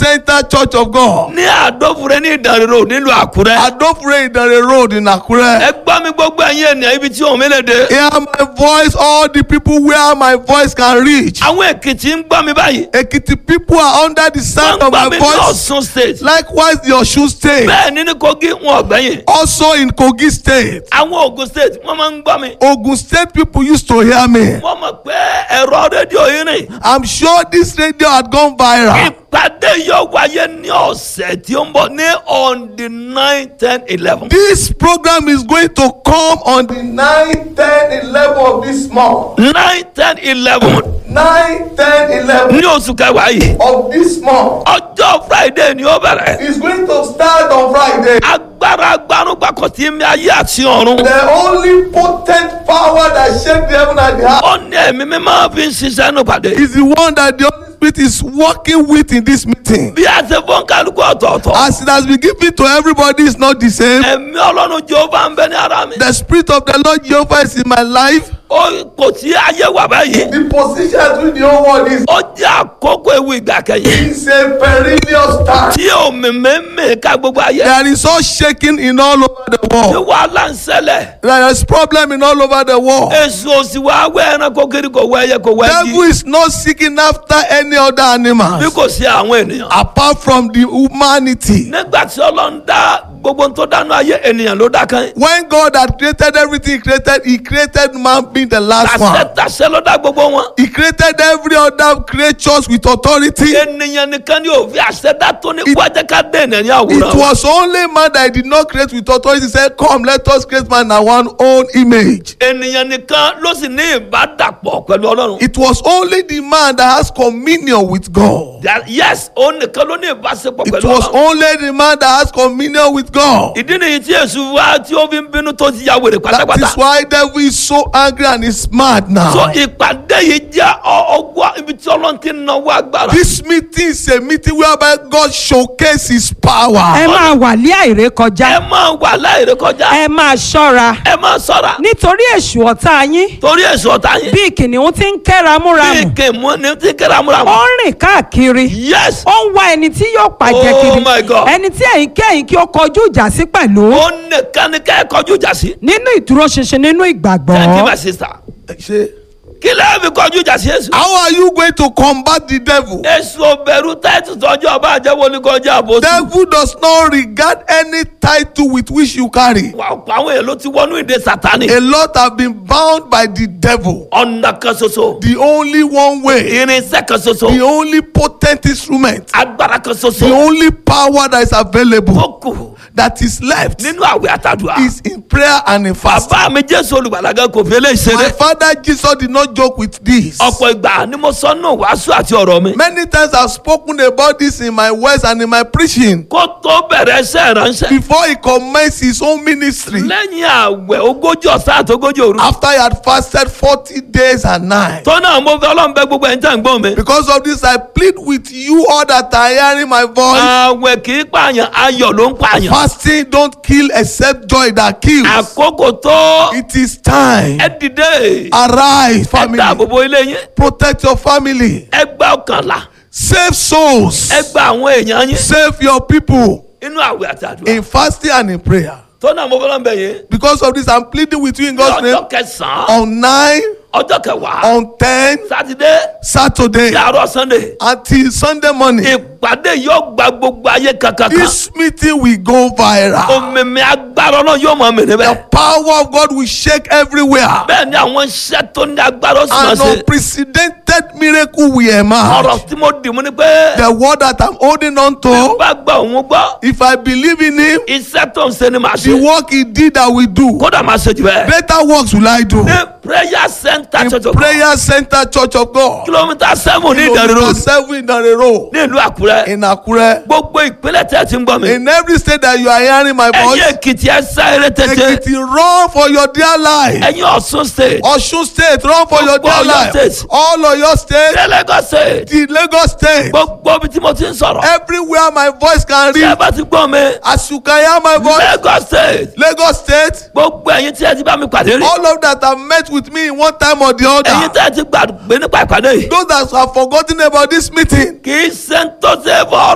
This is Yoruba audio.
Center Church of God. ní àdófure ní ìdánrẹ́rọ nílùú àkúrẹ́. Adofre Idare Road in Akure. ẹ gbọ́ mi gbogbo ẹ̀yin ènìyàn ibi tí òun mi lè dé. Hear my voice, all the people where my voice can reach. àwọn èkìtì ń gbọ́ mi báyìí. Ekiti people are under the wọ́n sound ń of gbọ́ my mi ní voice. ọ̀ṣun state. Likewise, the Osun State. bẹ́ẹ̀ ni ní kogi wọn ọ̀gbẹ́yìn. Also in Kogi State. àwọn ogun state wọ́n máa ń gbọ́ mi. Ogun State people used to hear me. wọ́n mọ̀ pé ẹ̀rọ rédíò yìí rìn. I'm sure this radio had gone viral. ìpàdé yóò wáyé ní ọ̀sẹ̀ tí ó ń bọ̀ ní on the nine ten eleven. This program is going to come on the 9, 10, 11 of this month. nine ten eleven 9, 10, 11 ní oṣù kẹwàá yìí. of this month. ọjọ́ friday ni ó bẹ̀rẹ̀. It's going to start on Friday. agbára agbanugbakọ̀ tí mi ayé àti ọ̀run. The only potent power that shake the heaven and the earth ó ní ẹ̀mí mi máa fi ń ṣiṣẹ́ nù pàdé. is the one that the Holy Spirit is working with in this meeting. bí a ṣe fọ́n kálukú ọ̀tọ̀ọ̀tọ̀. As it has been given to everybody, it's not the same. ẹ̀mí ọlọ́run jehova ń bẹ ní ara mi. The Spirit of the Lord Jehovah is in my life. ó kò sí ayé wà báyìí. The position with the whole world is ó jẹ́ àkókò ewu ìgbà kẹyìn. it's a perilous time. tí omi mẹ́mẹ́ ká gbogbo ayé. There is all shaking in all over the tí world. wàhálà ń ṣẹlẹ̀. There is problem in all over the world. èso òsì wa wẹ́ ẹranko kiri kò wẹ́ ẹyẹ kò wẹ́ Devil igi. is not seeking after any other bí animals kò sí àwọn ènìyàn. apart from the humanity. nígbà tí ọlọ́run dá gbogbo tó dánú ayé ènìyàn ló dá kan. When God had created everything he created, he created man being the last tàṣẹ one. tàṣẹ ló dá gbogbo wọn. He created every other creatures with authority. ènìyàn nìkan ni òfin àṣẹdá tó ní It- wájẹ ká dé ènìyàn ní It àwòrán. was only man that he did not create with authority. He said, Come, let us create man in our own image. ènìyàn nìkan ló sì ní ìbádàpọ̀ pẹ̀lú ọlọ́run. It was only the man that has communion with God. That- yes òun nìkan ló ní ìbáṣepọ̀ It pẹ̀lú was ọlọ́run. only the man that has communion with God. ìdí nìyí tí èṣù wá tí ó fi ń bínú tó ti ya wèrè That pátápátá. is why devil is so angry and is mad so now. ìpàdé yìí jẹ́ ọ- ọgbà ibi tí ọlọ́run ti ń náwó agbára. This meeting is a meeting whereby God showcases his ẹ power. máa wà lé àìrè ẹ kọjá máa wà láìrè kọjá. ẹ máa ṣọ́ra ẹ máa sọ̀ra. nítorí èṣù ọ̀tá yín torí èṣù ọ̀tá yín. bí kìnìún ti ń kẹ́ra bí múramù kèmú ni tí kẹ́ra múra ó mọ́. ń rìn káàkiri yes ó ń wá ẹni tí yóò pàjẹ́ Oh kiri my God. ẹni tí ẹ̀yin kẹ́yìn kí ó kọjú ìjà sí pẹ̀lú ó nìkan ni kẹ́ ẹ kọjú ìjà sí. nínú ìdúróṣinṣin nínú thank you ìgbàgbọ́ my sister. Ṣé- kí lẹ́yìn fi kọjú ìjà sí èṣù. How are you going to combat the devil? èṣù bẹ̀rù tẹ́tù tọ́jú ọba àjẹwò ní kọjá àbòsí. Devil does not regard any title with which you carry. wà ọ̀pọ̀ àwọn èèyàn ló ti wọnú ìdè sátani. A lot have been bound by the devil. ọ̀nà kan ṣoṣo. The only one way, irinṣẹ́ kan the ṣoṣo. only potent instrument, agbára kan the ṣoṣo. only power that is available tó kù that is left nínú àwẹ̀ àtàdùà. is in prayer and in fasting. bàbá mi jésù olùgbàlagà kò fi eléyìí My ṣeré. father Jesus did not joke with this. ọ̀pọ̀ ìgbà ni mo sọ nù wàásù àti ọ̀rọ̀ mi. Many times I've spoken about this in my words and in my preaching. kó tó bẹ̀rẹ̀ iṣẹ́ ìránṣẹ́. Before he commenced his own ministry, lẹ́yìn àwẹ̀ ogójì ọ̀sán àti ogójì òru. after he had fasted 40 days and nights. tó náà mo fẹ́ ọlọ́run bẹ gbogbo ẹ̀ ń tẹ̀ ń gbọ́n mi. Because of this, I plead with you all that are hearing my voice. àwẹ̀ kì í pààyàn ayọ̀ ló ń pààyàn. Fasting don't kill except joy that kills. àkókò tó It is time. ẹ dìde. Arise, ẹ family. dáàbò bo ilé yín. Protect your family. ẹ gba ọkànlá. Save souls. ẹ gba àwọn èèyàn yín. Save your people inú àwẹ̀ àti àdúrà. in fasting and in prayer. tó náà mo fẹ́ ọlọ́run bẹ yín. Because of this, I'm pleading with you in ní God's name. ọjọ́ kẹsàn-án On 9, ọjọ́ kẹwàá on 10, sátidé Saturday, ní àárọ̀ sunday. until Sunday morning. ìpàdé yóò gba gbogbo ayé kankan. This meeting will go viral. òmìnir agbára náà yóò mọ mìíràn The bẹ́ẹ̀. power of God will shake everywhere. bẹ́ẹ̀ ni àwọn iṣẹ́ tó ní agbára ó sì máa An ṣe. unprecedented miracle will emerge. ọ̀rọ̀ tí mo dì mú ni pé. The word that I'm holding on bí to, bá gba òun gbọ́. if I believe in Him, iṣẹ́ tó ń ṣe ni màá the ṣe. work He did, I will do. kódà máa ṣe jù bẹ́ẹ̀. Better works will I do. ní prayer center In church of God Prayer Center Church of God, kilomita seven ní ìdánilò kilometer seven in Road, ní ìlú àkúrẹ́. in Akure. gbogbo ìpínlẹ̀ tẹ́ ẹ ti ń gbọ́ mi. In every state that you are hearing my ẹ̀yin voice, èkìtì ẹ sá eré tètè. Ekiti, run for your dear life. ẹ̀yin ọ̀ṣun state. Osun State, run for your Gbogbo dear Ọ̀yọ́ life. state. All of your state, ní lagos state. the Lagos State, gbogbo ibi tí mo ti ń sọ̀rọ̀. everywhere my voice can tí ẹ reach. bá ti gbọ́ mi. As you can hear my voice, lagos state. Lagos State, gbogbo ẹ̀yin tí ẹ ti bá mi pàdé rí. all of that have met with me in one time or the ẹ̀yin other. tí ẹ ti gbàgbé nípa ìpàdé yìí. Those that have forgotten about this meeting, kì í ṣe ń tó ṣe é fọ́